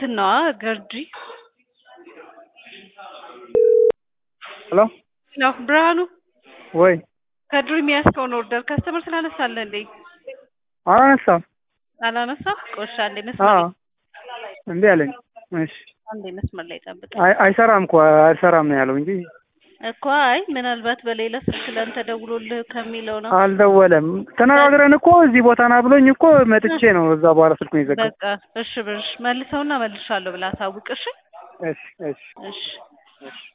እንትን ነዋ ገርጂ ሄሎ ነው ብርሃኑ ወይ ከድሩ የሚያስከውን ኦርደር ከስተመር ስላነሳለ እንዴ አላነሳም። አላነሳም? ቆሻ አንዴ መስመር አዎ ላይ እንዴ አለኝ። እሺ አንዴ መስመር ላይ ጠብቅ አይ- አይሰራም እኮ አይሰራም ነው ያለው እንጂ እኮ አይ ምናልባት በሌላ ስልክ ለአንተ ደውሎልህ ከሚለው ነው። አልደወለም። ተነጋግረን እኮ እዚህ ቦታ ና ብሎኝ እኮ መጥቼ ነው እዛ በኋላ ስልኩን የዘጋው። በቃ እሺ ብርሽ መልሰውና መልሻለሁ ብላ አሳውቅ። እሺ እሺ እሺ እሺ እሺ